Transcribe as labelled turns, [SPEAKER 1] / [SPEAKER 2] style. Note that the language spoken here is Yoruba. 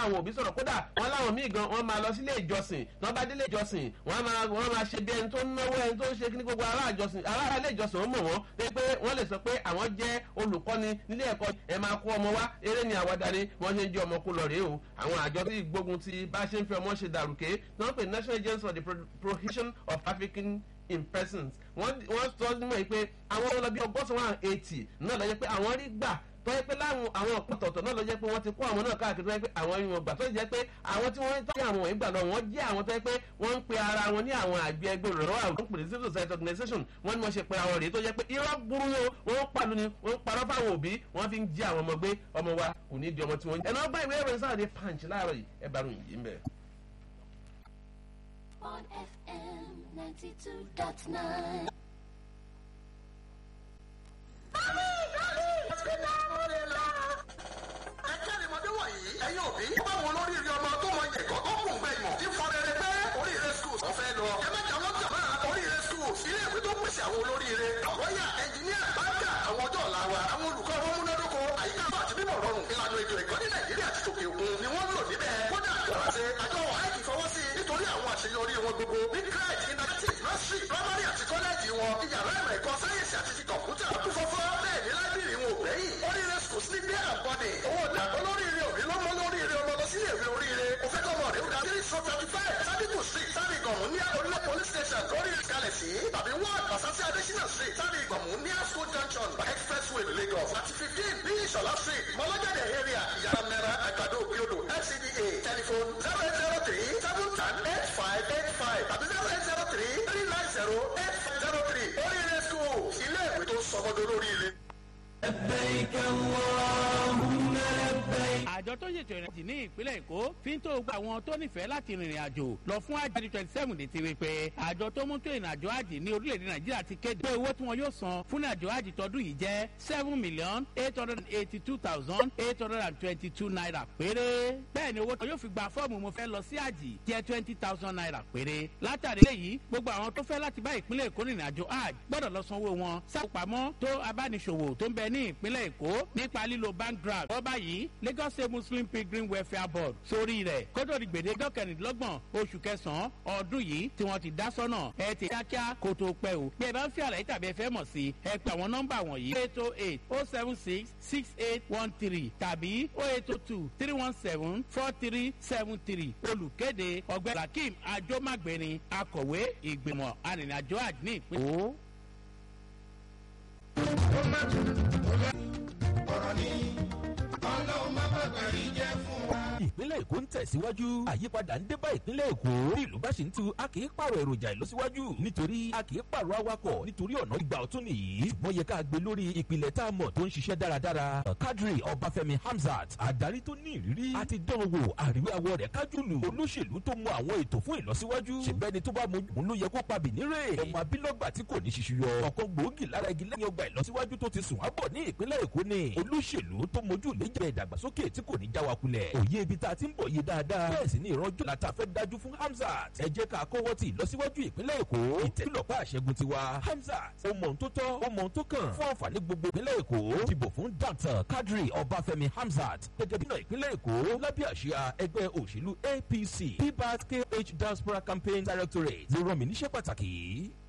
[SPEAKER 1] àwọn òbí sọ̀rọ̀ kódà wọ́n láwọn míì gan wọ́n máa lọ sílé ìjọsìn tí wọ́n bá délé ìjọsìn wọ́n máa wọ́n máa ṣe bí ẹni tó ń náwó ẹni tó ń ṣe kí ní gbogbo ará ìjọsìn ará ilé ìjọsìn ó mọ̀ wọ́n pé pé wọ́n lè sọ pé àwọn jẹ́ olùkọ́ni nílé ẹ̀kọ́ ẹ máa kó ọmọ wá eré ni àwàdà ni wọ́n ṣe ń jẹ́ ọmọ kó lọ rèé o àwọn àjọ tí gbógun ti bá ṣe ń fi ọmọ ṣe dàrúkẹ́ tí wọ́n pè national agency for the prohibition of trafficking in persons wọ́n wọ́n sọ mọ́ pé àwọn ọmọ bíi ọgọ́sàn one eighty náà lọ jẹ́ pé àwọn rí gbà tó yẹ pé láwọn àwọn ọ̀pọ̀tọ̀tọ̀ náà lọ jẹ́ pé wọ́n ti kó àwọn náà káàkiri tó yẹ pé àwọn ìwọ̀n gbà tó jẹ́ pé àwọn tí wọ́n ń tọ́jú àwọn wọ̀nyí gbà lọ wọ́n jẹ́ àwọn tó yẹ pé wọ́n ń pe ara wọn ní àwọn àgbẹ̀ ẹgbẹ́ òrọ̀rọ̀ àwọn tó ń pè ní civil society organization wọ́n ní wọ́n ṣe pe àwọn rèé tó jẹ́ pé irọ́ burú yóò wọ́n ń pàlú ni wọ́n ń parọ́ fáwọn òbí wọ́n fi ń jí àwọn ọmọ gbé ọmọ wa kò ní di ọmọ tí wọ́n ń. ẹ̀nà ọgbà ìwé ìròyìn sáà ní punch láàárọ̀ yìí ẹ bá ròyìn yìí ń bẹ̀.
[SPEAKER 2] on FM 92.9.
[SPEAKER 3] akẹ́rìmọ́dé wọ̀nyí ẹ̀yin òbí báwo lórí rí ọmọ tó mọ ìjẹ̀kọ́ tó kùn gbẹ ìmọ̀ tí fọrẹrẹ pé oríire schools ọ̀fẹ́ lọ. ẹ má jà wọ́n jà máa oríire schools ilé ìwé tó pèsè àwọn olóríire àwọ̀yà ẹnjìníà báńkà àwọn ọjọ́ ọ̀la wa àwọn olùkọ́ wọn múnádóko àyíká bá àti bíbọ̀ rọrùn ìlànà ètò ẹ̀kọ́ ní nàìjíríà àti tòkè òkun ni wọ́n lò níbẹ̀. kódà kọ̀ọ̀ṣe àjọ àìkì fọwọ́ sí nítorí àwọn àṣeyọrí wọn gbogbo ní crèche interactive nursery primary àti kọ́lẹ́ẹ̀jì wọn ìyàrá ìmọ̀ ẹ̀kọ́ sáyẹ̀nsì àti ti kọ̀ǹpútà kún fọ́fọ́ bẹ́ẹ̀ ní láìbírì wọn ò gbẹ́yìn oríire schools ní bí àbọ̀dé owó ọ̀dà olóríire òbí ló mọ lóríire ọmọ lọ sílé ìwé oríire òfẹ́ kọ́mọ rẹ̀ ó dá three so thirty five sadiku street sábì gọ̀mù ní orílẹ̀ police station lóríire kalẹ̀ sí tàbí one basasi adesina street sábì gọ̀mù ní school junction by expressway lagos àti fifteen bí ìṣọ̀lá street mọ́lọ́jáde area ìyára mẹ́ra àgbàdo òkèodò fcda telephone zero eight zero three seven ten eight five eight five tàbí zero eight zero three three nine zero eight five zero three oríire school ilé ìwé tó sọmọdé lóríire.
[SPEAKER 4] àjọ tó ṣètò ìrìnàjò ní ìpínlẹ̀ èkó fi ń tó gba àwọn tó nífẹ̀ẹ́ láti rìnrìn àjò lọ fún àjò twenty seven létí wípé àjọ tó mú tó ìrìnàjò àjì ní orílẹ̀-èdè nàìjíríà ti kéde pé owó tí wọn yóò san fún ìrìnàjò àjì tọdún yìí jẹ́ seven million eight hundred and eighty two thousand eight hundred and twenty two naira péré bẹ́ẹ̀ ni owó tó yóò fi gba fọ́ọ̀mù mo fẹ́ lọ sí àjì jẹ́ twenty thousand naira péré látàrí èyí gbogbo àwọn tó fẹ́ láti bá ìpínlẹ̀ èkó rìnrìn àjò àjì gbọ́dọ̀ lọ sanwó wọn sápamọ́ tó abániṣòwò tó ń bẹ ní ìpínlẹ̀ èkó nípa lílo bank draft wọ́n báyìí lagos state muslim pilgrim welfare board sórí rẹ̀ kótó di gbèdé dọ́kẹ̀rìndínlọ́gbọ̀n oṣù kẹsàn-án ọdún yìí tí wọ́n ti dá sọ́nà ẹ ti kíákíá kó tó pẹ́ o bí ẹ bá ń fi àlàyé tàbí ẹ fẹ́ mọ̀ sí ẹ pè àwọn nọ́mbà wọ̀nyí eight oh eight oh seven six six eight one three tàbí oh eight oh two three one seven four three seven three olùkéde ọgbẹ́ rakim ajomagbeni akọ̀wé ìgbìmọ̀ arìnrìnàjò àjní ìpínlẹ̀.
[SPEAKER 5] ìpínlẹ̀ èkó ń tẹ̀síwájú àyípadà ń dé bá ìpínlẹ̀ èkó bí ìlú bá ṣe ń tu a kì í pààrọ̀ èròjà ìlọsíwájú nítorí a kì í pààrọ̀ awakọ̀ nítorí ọ̀nà ìgbà ọ̀tún nìyí ṣùgbọ́n yẹ ká gbé lórí ìpìlẹ̀ tá a mọ̀ tó ń ṣiṣẹ́ dáradára kadri ọbáfẹ́mi hamzat adarí tó ní ìrírí àti dánwò àríwáwọ̀ rẹ̀ kájùlù olóṣèlú tó mọ àwọn ètò fún ìlọsíwájú ṣèbẹ́ni tó bá mojú òun ló yẹ kó pa bìnírè ọmọ abílọ́gbà tí kò ní ṣiṣu yọ ọ̀kan gbòógì lára igi lẹ́yìn ọgbà ìlọsíwájú tó ti sùn ábọ̀ ní ìpínlẹ̀ èkó ni olóṣèlú tó mojú ìlẹ́jẹ̀ ìdàgbàsókè tí kò ní já wa kulẹ̀ òye ibi tá a ti ń bọ̀ yé dáadáa bẹ́ẹ̀ sì ni ìrànjọ́ la ta fẹ́ dájú fún hamzat ẹ jẹ́ ká kọ́wọ́ ti ìlọsíwájú ìpínlẹ̀ èkó ìtẹ́lọ́pàá àṣẹgun tiwa hamzat ó mọ̀ ohun tó tọ́ ó mọ̀ ohun tó kàn fún àǹfààní gbogbo ìpínlẹ̀ èkó dìbò fún dr kadri ọbáfẹ́mi hamzat gẹ́gẹ́ bí náà ìpínlẹ̀ èkó lábẹ́ àṣìá ẹgbẹ́ òṣèlú apc pbat kh diaspora campaign directorate ló rán mi níṣẹ́ pàtàkì